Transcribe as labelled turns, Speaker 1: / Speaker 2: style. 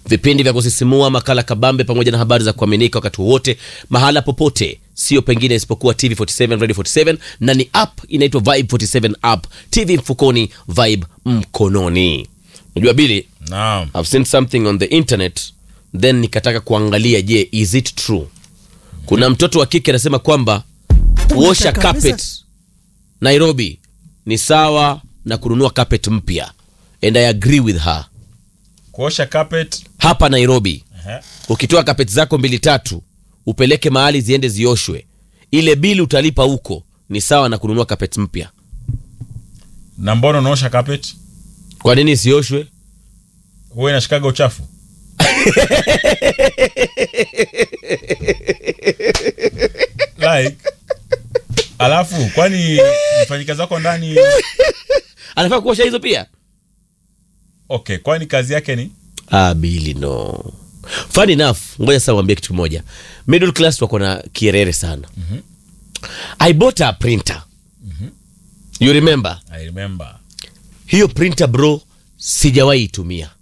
Speaker 1: vipindi vya kusisimua, makala kabambe, pamoja na habari za kuaminika wakati wowote, mahala popote, sio pengine isipokuwa TV47 Radio 47, na ni app inaitwa Vibe 47 app, TV mfukoni, Vibe mkononi. Unajua Bili,
Speaker 2: Naam.
Speaker 1: I've seen something on the internet then nikataka kuangalia, je, is it true? Kuna mtoto wa kike anasema kwamba kuosha
Speaker 3: Unataka
Speaker 1: carpet
Speaker 3: pesa?
Speaker 1: Nairobi ni sawa na kununua carpet mpya, and I agree with her.
Speaker 2: Kuosha carpet.
Speaker 1: Hapa Nairobi
Speaker 2: Ehe.
Speaker 1: ukitoa carpet zako mbili tatu upeleke mahali ziende zioshwe, ile bili utalipa huko ni sawa na kununua carpet mpya.
Speaker 2: Na mbona unaosha carpet?
Speaker 1: Kwa nini isioshwe?
Speaker 2: Huwa inashikaga uchafu. like alafu kwani mfanyikazi wako ndani
Speaker 1: Anafaa kuosha hizo pia?
Speaker 2: okay kwani kazi yake ni
Speaker 1: Ah, Bili no. Funny enough, ngoja sasa uambie kitu kimoja. Middle class wako na kierere sana. I bought a printer. You remember?
Speaker 2: i remember
Speaker 1: Hiyo printer bro sijawahi itumia.